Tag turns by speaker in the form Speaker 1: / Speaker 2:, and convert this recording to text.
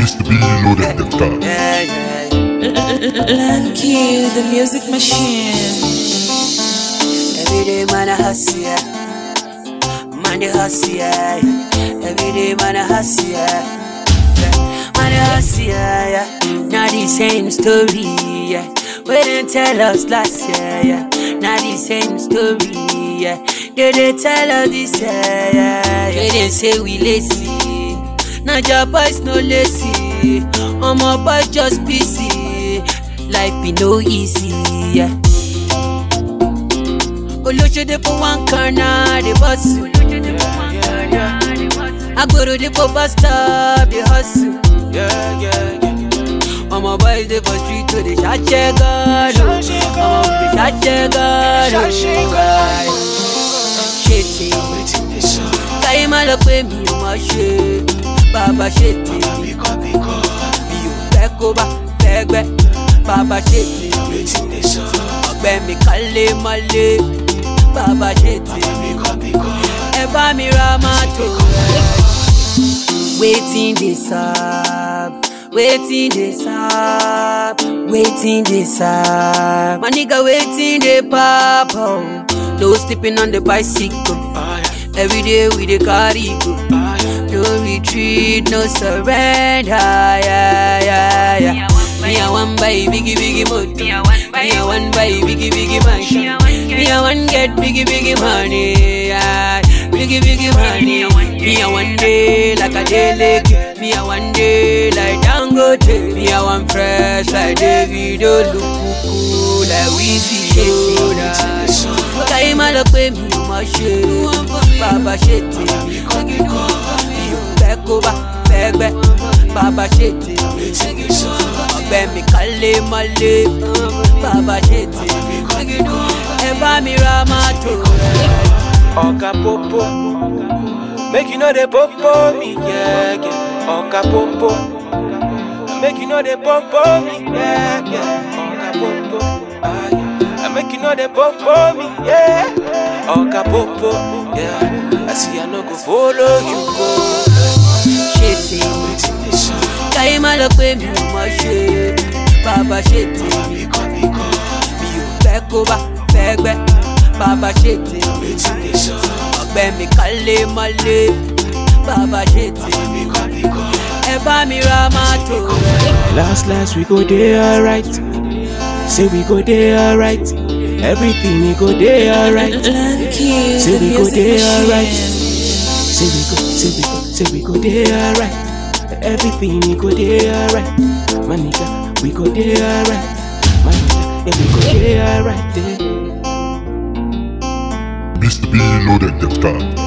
Speaker 1: Mr. B loaded the car.
Speaker 2: Yeah, yeah.
Speaker 3: Lanky, the music machine.
Speaker 2: Every day man a hustle, yeah. Man a hustle, yeah. Every day man a hustle, yeah. Yeah. Man a hustle, yeah, yeah. Not the same story, yeah. We didn't tell us last year, yeah. Not the same story, yeah. They didn't tell us this year, yeah. They didn't say we lazy. Not your boys no lazy. All my boys just busy. Life be no easy, yeah. olóṣèdè for one corner dey hustle. agboro dey for bus stop dey hustle.
Speaker 4: Yeah, yeah, yeah.
Speaker 2: ọmọ boys dey for street to dey ṣàṣẹ gọ́ọ̀nù. ọmọ dey ṣàṣẹ gọ́ọ̀nù. ṣe tèmi
Speaker 4: Waiting this song.
Speaker 2: káyé má lọ pé mi ò mọ̀ ṣe bàbá ṣe tèmi
Speaker 4: Because, because.
Speaker 2: mi ò fẹ́ kó bá fẹ́ gbẹ́ bàbá ṣe tèmi
Speaker 4: Waiting this song.
Speaker 2: ọgbẹ́ mi kálé mọ́lé bàbá ṣe tèmi.
Speaker 4: Because, because.
Speaker 2: ẹ bá mi ra mọ́tò rẹ̀. wetin dey sup wetin dey sup wetin dey sup my nigga wetin dey pop oh. no sleeping on the bicycle
Speaker 4: Ah, yeah.
Speaker 2: every day we dey carry go
Speaker 4: Ah, yeah.
Speaker 2: no retreat no surrender yeah, yeah, yeah. me i wan buy biggie biggie motor me i wan buy biggie biggie mansion me i wan get biggie biggie money yeah. biggie biggie money me i wan dey like adeleke me i wan dey like dangote me i wan fresh like davido lukuku like wizzy yoda káyé má lọ pé mi ò mọ̀ ṣe bàbá ṣe tèmi mi ò fẹ́ kó bá fẹ́ gbẹ́ bàbá ṣe tèmi ọgbẹ́ mi kálé mọ́lé bàbá ṣe tèmi ẹ bá mi ra mọ́tò rẹ̀.
Speaker 4: Oga popo, make you know they popo me, yeah, yeah. Oga popo, make you know they popo me, yeah, yeah. Oga popo, ah, yeah. I make you know they popo me, yeah. Oga popo, yeah. I see I no go follow you go.
Speaker 2: ṣe tèmi
Speaker 4: Waiting this song,
Speaker 2: káyé má lọ pé mi ò mọ̀ ṣe bàbá ṣe tèmi
Speaker 4: because, because.
Speaker 2: mi ò fẹ́ kó bá fẹ́ gbẹ́ bàbá ṣe tèmi.
Speaker 4: Waiting this song,
Speaker 2: ọgbẹ́ mi kálé mọ́lé bàbá ṣe tèmi
Speaker 4: because, because.
Speaker 2: ẹ bá mi ra mọ́tò rẹ̀.
Speaker 4: Last last we go there alright. Say we go there alright. Everything we go there alright.
Speaker 3: Lanky,
Speaker 4: Say
Speaker 3: the
Speaker 4: we go
Speaker 3: music
Speaker 4: there alright.
Speaker 3: machine.
Speaker 4: Say we go, say we go, say we go there alright. Everything we go there alright. My nigga, we go there alright. My nigga, yeah we go there alright. Yeah.
Speaker 1: Mr. B loaded the car.